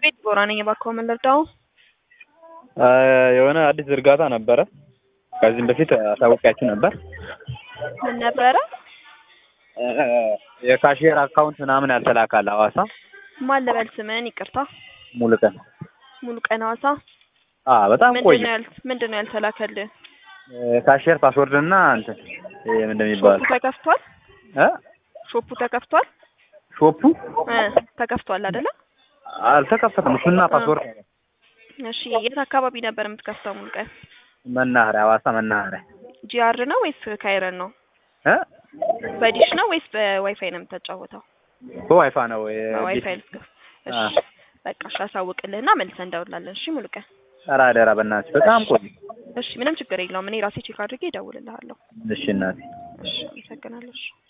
ቤት ጎራ ነኝ። እባክዎ ምን ልርዳው? የሆነ አዲስ ዝርጋታ ነበረ። ከዚህም በፊት አሳውቂያችሁ ነበር። ምን ነበረ? የካሽየር አካውንት ምናምን ያልተላካል ሐዋሳ ማን ልበል ስምህን? ይቅርታ ሙሉ ቀን ሙሉ ቀን ሐዋሳ። አ በጣም ቆየ። ምንድን ነው ያል ምንድን ነው ያልተላከልህ? ካሽየር ፓስወርድ እና እንትን ይሄ ምን እንደሚባል ሾፑ ተከፍቷል? እ ሾፑ ተከፍቷል? ሾፑ እ ተከፍቷል አይደለ? አልተከፈተም። እሱና ፓስወርድ እሺ የት አካባቢ ነበር የምትከፍተው? ሙሉ ቀን መናኸሪያ፣ ሐዋሳ መናኸሪያ ጂአር ነው ወይስ ካይረን ነው? እ በዲሽ ነው ወይስ በዋይፋይ ነው የምታጫወተው? በዋይፋ ነው በዋይፋይ ልትከፍ። እሺ በቃ እሺ፣ አሳውቅልህና መልሰን እንደውላለን። እሺ ሙሉ ቀን ኧረ አደራ በእናትሽ በጣም ቆየ። እሺ ምንም ችግር የለውም። እኔ ራሴ ቼክ አድርጌ እደውልልሃለሁ። እሺ እናቴ እሺ አመሰግናለሁ። እሺ